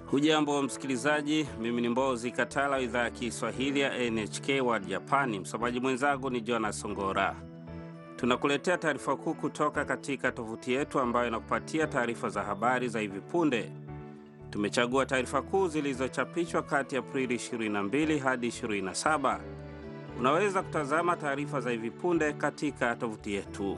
Hujambo msikilizaji, mimi ni Mbozi Katala wa idhaa ya Kiswahili ya NHK World Japani. Msomaji mwenzangu ni Jonas Songora. Tunakuletea taarifa kuu kutoka katika tovuti yetu ambayo inakupatia taarifa za habari za hivi punde. Tumechagua taarifa kuu zilizochapishwa kati ya Aprili 22 hadi 27. Unaweza kutazama taarifa za hivi punde katika tovuti yetu.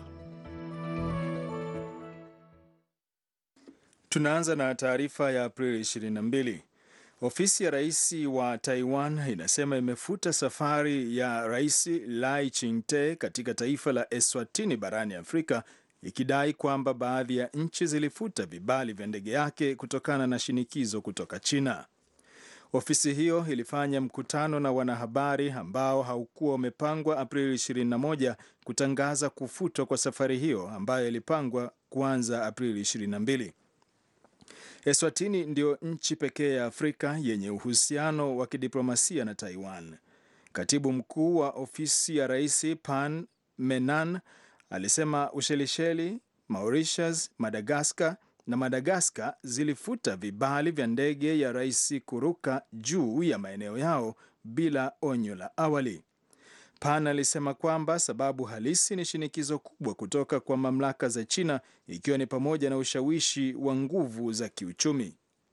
Tunaanza na taarifa ya Aprili 22. Ofisi ya rais wa Taiwan inasema imefuta safari ya Rais Lai Ching-te katika taifa la Eswatini barani Afrika ikidai kwamba baadhi ya nchi zilifuta vibali vya ndege yake kutokana na shinikizo kutoka China. Ofisi hiyo ilifanya mkutano na wanahabari ambao haukuwa umepangwa Aprili 21 kutangaza kufutwa kwa safari hiyo ambayo ilipangwa kuanza Aprili 22. Eswatini ndio nchi pekee ya Afrika yenye uhusiano wa kidiplomasia na Taiwan. Katibu mkuu wa ofisi ya rais Pan Menan alisema Ushelisheli, Mauritius, Madagaskar na Madagaskar zilifuta vibali vya ndege ya rais kuruka juu ya maeneo yao bila onyo la awali. Pan alisema kwamba sababu halisi ni shinikizo kubwa kutoka kwa mamlaka za China ikiwa ni pamoja na ushawishi wa nguvu za kiuchumi.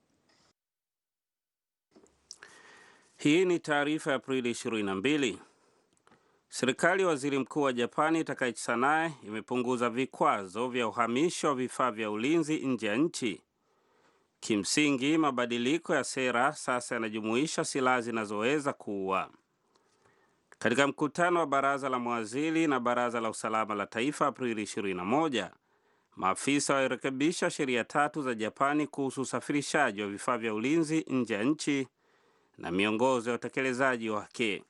Hii ni taarifa ya Aprili 22. Serikali ya waziri mkuu wa Japani Takaichi Sanae imepunguza vikwazo vya uhamisho wa vifaa vya ulinzi nje ya nchi. Kimsingi, mabadiliko ya sera sasa yanajumuisha silaha zinazoweza kuua. Katika mkutano wa baraza la mawaziri na baraza la usalama la taifa Aprili 21, maafisa walirekebisha sheria tatu za Japani kuhusu usafirishaji wa vifaa vya ulinzi nje ya nchi na miongozo ya utekelezaji wake.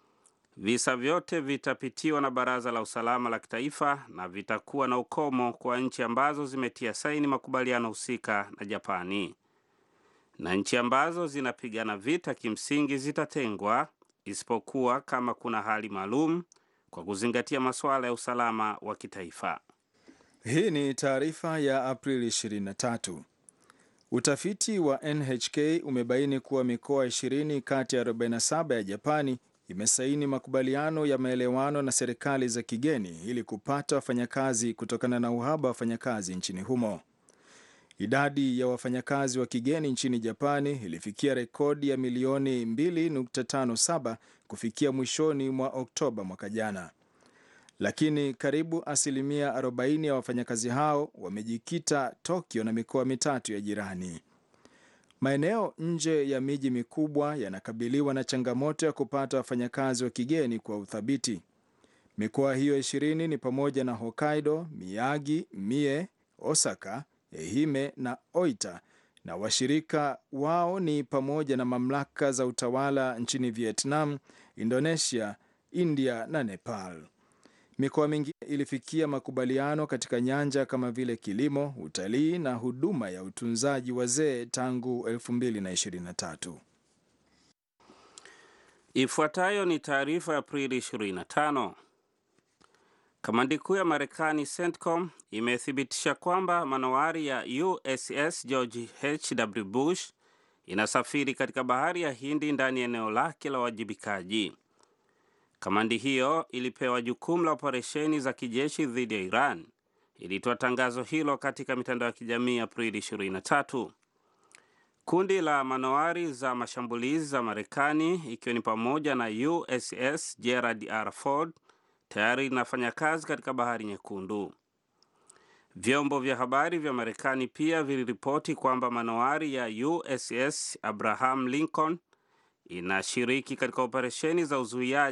Visa vyote vitapitiwa na baraza la usalama la kitaifa na vitakuwa na ukomo kwa nchi ambazo zimetia saini makubaliano husika na Japani, na nchi ambazo zinapigana vita kimsingi zitatengwa isipokuwa kama kuna hali maalum kwa kuzingatia masuala ya usalama wa kitaifa. Hii ni taarifa ya Aprili 23. Utafiti wa NHK umebaini kuwa mikoa 20 kati ya 47 ya Japani imesaini makubaliano ya maelewano na serikali za kigeni ili kupata wafanyakazi kutokana na uhaba wa wafanyakazi nchini humo. Idadi ya wafanyakazi wa kigeni nchini Japani ilifikia rekodi ya milioni 2.57 kufikia mwishoni mwa Oktoba mwaka jana, lakini karibu asilimia 40 ya wafanyakazi hao wamejikita Tokyo na mikoa mitatu ya jirani. Maeneo nje ya miji mikubwa yanakabiliwa na changamoto ya kupata wafanyakazi wa kigeni kwa uthabiti. Mikoa hiyo ishirini ni pamoja na Hokkaido, Miyagi, Mie, Osaka, Ehime na Oita, na washirika wao ni pamoja na mamlaka za utawala nchini Vietnam, Indonesia, India na Nepal. Mikoa mingine ilifikia makubaliano katika nyanja kama vile kilimo, utalii na huduma ya utunzaji wazee tangu 2023. Ifuatayo ni taarifa ya Aprili 25. Kamandi kuu ya Marekani CENTCOM imethibitisha kwamba manowari ya USS George H.W. Bush inasafiri katika bahari ya Hindi ndani ya eneo lake la uwajibikaji. Kamandi hiyo ilipewa jukumu la operesheni za kijeshi dhidi ya Iran. Ilitoa tangazo hilo katika mitandao ya kijamii Aprili 23. Kundi la manowari za mashambulizi za Marekani ikiwa ni pamoja na USS Gerald R. Ford tayari linafanya kazi katika bahari Nyekundu. Vyombo vya habari vya Marekani pia viliripoti kwamba manowari ya USS Abraham Lincoln inashiriki katika operesheni za uzuiaji